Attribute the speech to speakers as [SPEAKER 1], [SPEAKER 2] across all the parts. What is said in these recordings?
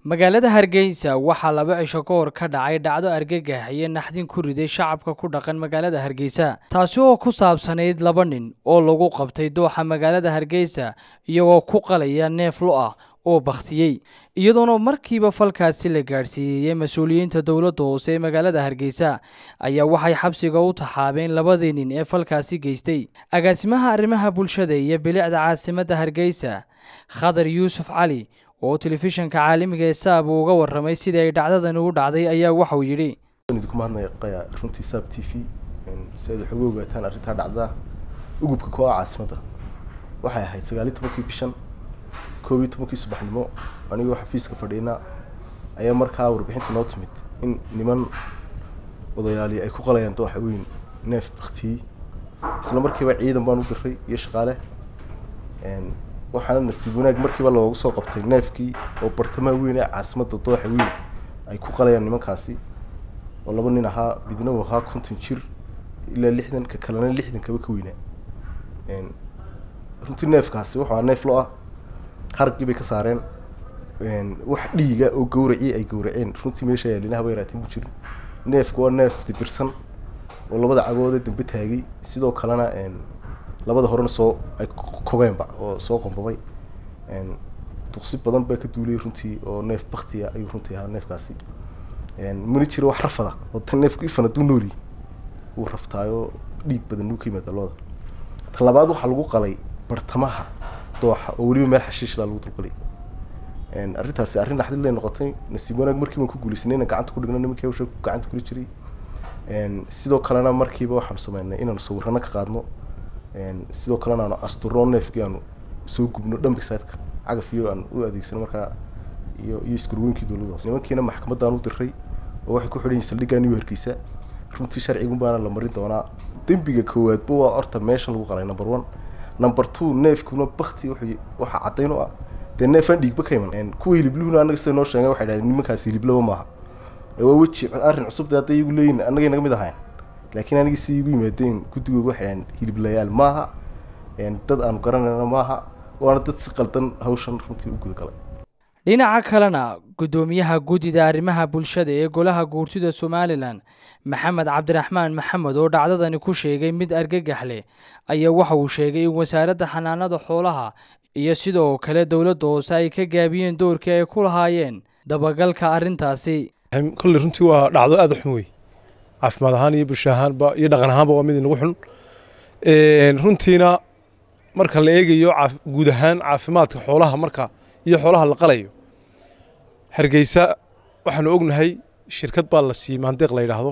[SPEAKER 1] magaalada hargeysa waxaa laba cisho ka hor ka dhacay dhacdo argagax iyo naxdin ku riday shacabka ku dhaqan magaalada hargeysa taasi oo ku saabsanayd laba nin oo lagu qabtay dooxa magaalada hargeysa iyagoo ku qalaya neef lo ah oo bakhtiyey iyadoona markiiba falkaasi la gaadhsiiyey mas-uuliyiinta dowladda hoose ee magaalada hargeysa ayaa waxay xabsiga u taxaabeen labadii nin ee falkaasi geystay agaasimaha arrimaha bulshada iyo bilicda caasimadda hargeysa khadar yuusuf cali oo telefishanka caalamiga ee saab uu uga warramay sidii ay dhacdadani u dhacday ayaa waxauu yidhi
[SPEAKER 2] idinku mahadnaqayaa runtii saab t v si aad wax uga ogaataan arrintaa dhacda ugubka kooa caasimadda waxay ahayd sagaaliyi tobankii bishan koob iyo tobankii subaxnimo anigoo xafiiska fadhiina ayaa markaa warbixinta noo timid in niman odayaali ay ku qalayaan dooxa weyn neef baktiyey isla markiiba ciidan baan u diray iyo shaqaale waxaana nasiib wanaag markiiba loogu soo qabtay neefkii oo bartamaha weyn ee caasimadda dooxa weyn ay ku qalayaan nimankaasi oo laba nin ahaa midna uu ahaa konton jir ilaa lixdan ka kalena lixdan kaba ka weynaa runtii neefkaasi wuxuu ahaa neef lo ah haragii bay ka saareen wax dhiiga oo gawracii ay gawraceen runtii meesha yaalinaha yaraatiin mu jirin neefku waa neef dibirsan oo labada cagoodee dambe taagay sidoo kalena labada horena soo ay kogeenba oo soo qombabay duqsi badan baa ka duulay runtii oo neef baktiya ayuu runtii ahaa neefkaasi mana jiro wax rafada oo tan neefku ifan hadduu nooli wuu raftaayo dhiig badan uu ka yimaada looda tan labaad waxaa lagu qalay bartamaha dooxa oo weliba meel xashiishlaa lagu dulqalay arrintaasi arrin naxdin lay noqotay nasiib wanaag markii baan ku guulaysanay inaan gacanta ku dhigno nimankii hawsha gacanta kula jiray sidoo kalena markiiba waxaanu sameynay inaanu sawirano ka qaadno sidoo kalena aanu asturno neefkii aanu soo gubno dhambig saydka cagaf iyo aan u adeegsano markaa iyo iyo iskurweynkii dowladda hoose nimankiina maxkamaddaan u diray oo waxay ku xidhan yihin saldhiggaan iyo hargeysa runtii sharcigun baana la marin doonaa dembiga koowaadba waa horta meeshan lagu qalay number one number two neefkuna bakti wuxuu waxaa caddayn u ah dee neefaan dhiigba ka iman kuwa hilibluhuna annaga sida noo sheegay waxay dhahdeen nimankaas hiliblaba maaha waa weji arrin cusub dee hadday iyagu leeyihin annagay naga mid ahayn laakiin anigii si igu yimaadeen guddigooga waxay dhahdeen hiliblayaal maaha dad aanu garanayna maaha waana dad si qaldan hawshan runtii u gudagalay
[SPEAKER 1] dhinaca kalena guddoomiyaha guddida arrimaha bulshada ee golaha guurtida somalilan maxamed cabdiraxmaan maxamed oo dhacdadani ku sheegay mid argagax leh ayaa waxa uu sheegay in wasaaradda xanaanada xoolaha iyo sidoo kale dowladda hoose ay ka gaabiyeen doorkii ay ku lahaayeen dabagalka arrintaasi
[SPEAKER 3] kolley runtii waa dhacdo aada u xun wey caafimaad ahaan iyo bulsho ahaanba iyo dhaqan ahaanba waa mid inagu xun runtiina marka la eegayo guud ahaan caafimaadka xoolaha marka iyo xoolaha la qalayo hargeysa waxaanu ognahay shirkad baa la siiyey maandeeq la yidhaahdo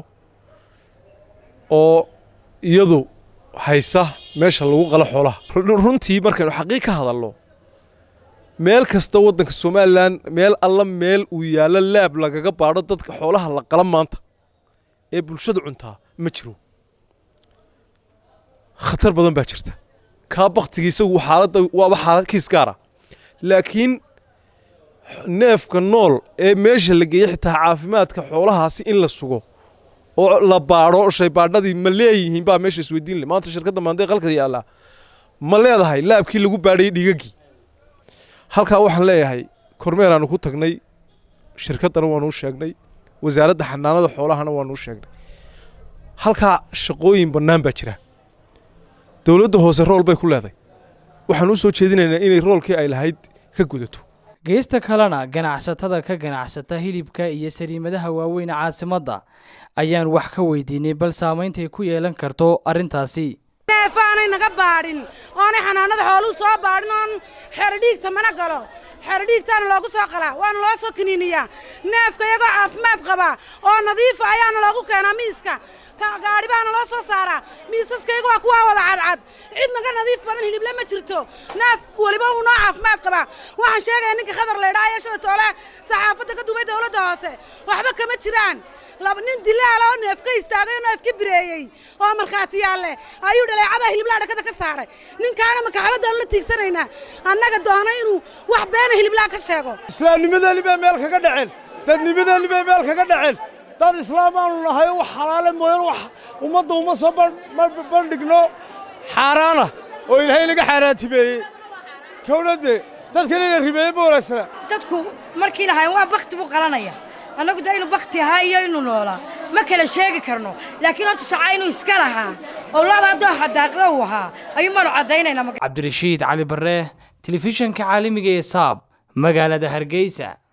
[SPEAKER 3] oo iyadu haysa meesha lagu qalo xoolaha runtii markaynu xaqiiq ka hadalno meel kasta waddanka somalilan meel alla meel uu yaallo laab lagaga baadho dadka xoolaha la qala maanta ee bulshada cuntaa ma jiro khatar badan baa jirta kaa baktiga isagu xaaladda waaba xaalad kiis gaara laakiin neefka nool ee meesha la geeyey xitaa caafimaadka xoolahaasi in la sugo oo la baadho shaybaadhadii ma leeyihiin baa meesha isweydiin le maanta shirkadda maandee qalka yaallaa ma leedahay laabkii lagu baadhayay dhigaggii halkaa waxaan leeyahay kormeeraanu ku tagnay shirkaddana waanu u sheegnay wasaaradda xanaanada xoolahana waanu u sheegnay halkaa shaqooyin bannaan baa jira dowladda hoose rool bay ku leedahay waxaan u soo jeedinaynaa inay roolkii ay lahayd ka gudato
[SPEAKER 1] geesta kalena ganacsatada ka ganacsata hilibka iyo sariimadaha waaweyn caasimadda ayaan wax ka weydiinay bal saameyntay ku yeelan karto arrintaasi
[SPEAKER 4] neefaanay naga baadhin oonay xanaanada xooluu soo baadhin oon xerodhiigta mana galo xerodhiigtaana loogu soo qalaa waana loo soo kiniiniyaa neefka iyagoo caafimaad qaba oo nadiifa ayaana loogu keenaa miiska gaadhi baana loo soo saaraa miisaskayga waa kuwaa wada cadcad cid naga nadiif badan hilible ma jirto neef weliba uu noo caafimaad qabaa waxaan sheegaya ninka khadar laydhaa ee shala toole saxaafadda ka duubay dowladda hoose waxba kama jiraan laba nin dilaala oo neef ka istaagay oo neef ka bireeyey oo markhaatiyaal leh ayuu dhaleecada hiliblaa dhakada ka saaray ninkaana makaxabaddaanu la tiigsanaynaa annaga doona inuu wax beena hiliblaa ka sheego
[SPEAKER 5] islaamnimadeeni bay meel kaga dhaceen dadnimadeeni bay meel kaga dhaceen dad islaam aanu nahay wax xalaale mooyaan wax ummadda uma soo bandhigno xaaraana oo ilaahay naga xaaraantimeeyey kowladde dadkan ina ribeeye ma wanaagsana
[SPEAKER 6] dadku markii lahayn waa bakti buu qalanaya annagu de inuu bakti ahaa iyo inuu noolaa ma kala sheegi karno laakiin horta sacaa inuu iska lahaa oo laba dooxa daaqda uu ahaa ayuu maanu caddaynaynaa
[SPEAKER 1] cabdirashiid cali barre telefishanka caalamiga ee saab magaalada hargeysa